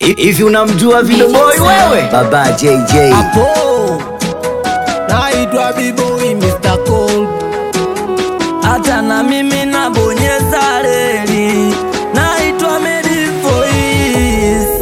Hivi unamjua Video Boy wewe? Baba JJ. Hapo naitwa B-boy Mr. Cold. hata na mimi nabonyeza reli, naitwa Medi Voice.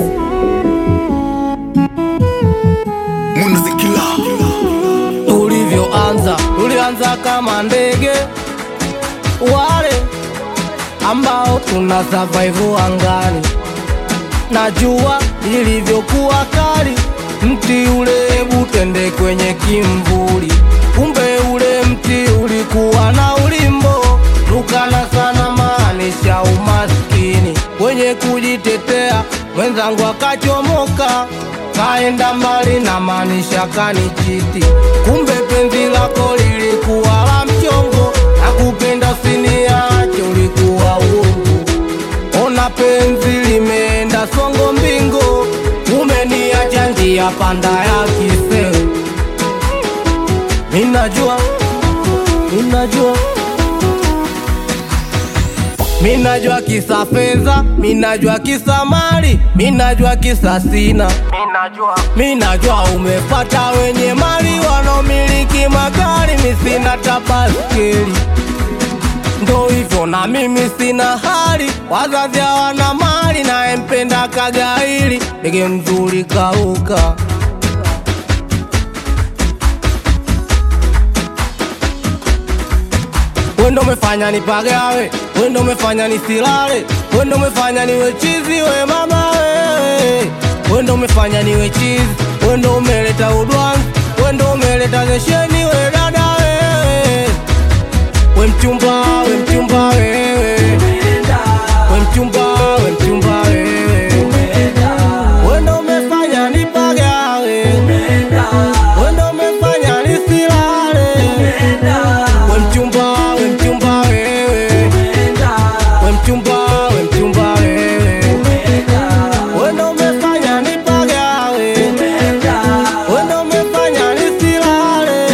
Tulivyoanza tulianza kama ndege wale ambao tuna survive angani, na jua lilivyokuwa kali, mti ule hebu twende kwenye kimvuli. Kumbe ule mti ulikuwa na ulimbo, tukana sana maanisha umaskini. Kwenye kujitetea mwenzangu akachomoka, kaenda mbali na maanisha kanichiti. Kumbe penzi lako lilikuwa la mchongo, na kupenda usiniache ulikuwa uongo. Ona penzi limeenda songo mbingo, umeniacha njia panda ya kiseu. Minajua, minajua, minajua kisa fedha, minajua kisa mali, minajua kisa sina, minajua umepata wenye mali wanaomiliki magari, mi sina tabaskeli ndo hivyo na mimi sina hali, wazazi hawana mali, naye mpenda kagaili, ndege mzuri kauka. Wendo umefanya nipagawe, wendo umefanya nisilale, wendo umefanya niwe chizi, we mama wewe, wendo umefanya niwe chizi, wendo umeleta udwanzi, wendo umeleta zesheni, we dada wewe we mchumba, we mchumba wewe, we mchumba, we mchumba wewe, wendo umefanya nipagawe, wendo umefanya nisilale, we mchumba, we mchumba wewe, we mchumba, we mchumba wewe, wendo umefanya nipagawe, wendo umefanya nisilale.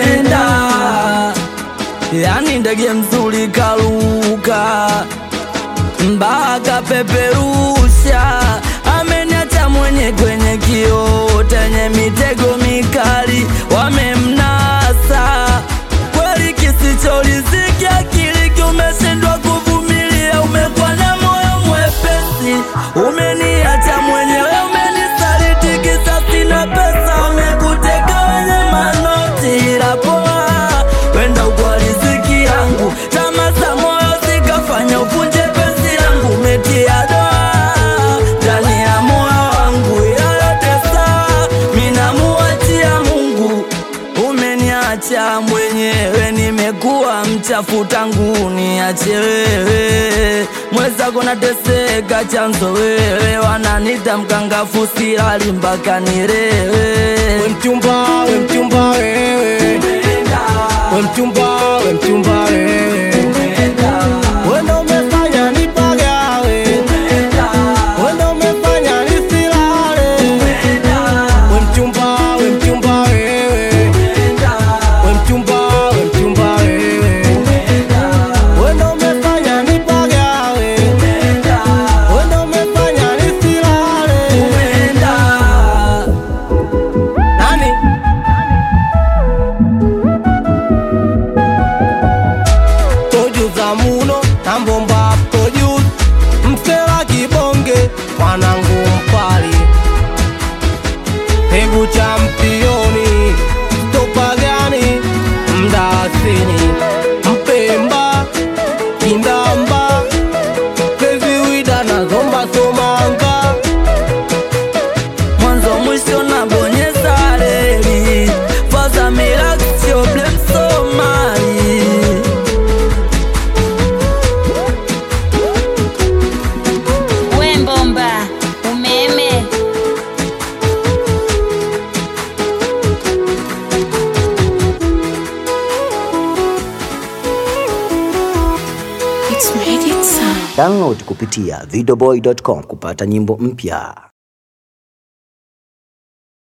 yani ndege mzuri kaluka mpaka peperusha, ameniacha mwenye kwenye kioo tenye mitego mikali, wamemnasa kweli, kisicholiziki akili umeshindwa kuvumilia, umekuwa na moyo mwepesi, umeniacha mwenyewe, umenisaliti kisa sina pesa, umekuteka wenye manoti, ila poa wenda kwa riziki yangu, tamaa za moyo zikafanya uvunje penzi langu, umetia doa ndani ya moyo wangu, ila yote sawa, mimi namuachia Mungu. Umeniacha mwenyewe, nimekuwa mchafu tangu niache wewe, mwenzako nateseka, chanzo wewe, wananita mkangafu, silali mpaka nilewe. We mchumba, we mchumba wewe, we mchumba, we mchumba wewe, wendo umefanya nipagawe, wendo umefanya nisilale, we mchumba, we mchumba wewe, we mchumba, we mchumba wewe, wendo umefanya nipagawe, wendo umefanya nisilale. Nani? tojuza muno na mbomba tojuza msela kibonge mwanangu mpali hebu championi topagani mdasini mpemba kindamba keziwida na zomba somanga mwanzo mwisho nabonyeza reli faza milaksio blem somali We mbomba umeme Download kupitia videoboy.com kupata nyimbo mpya.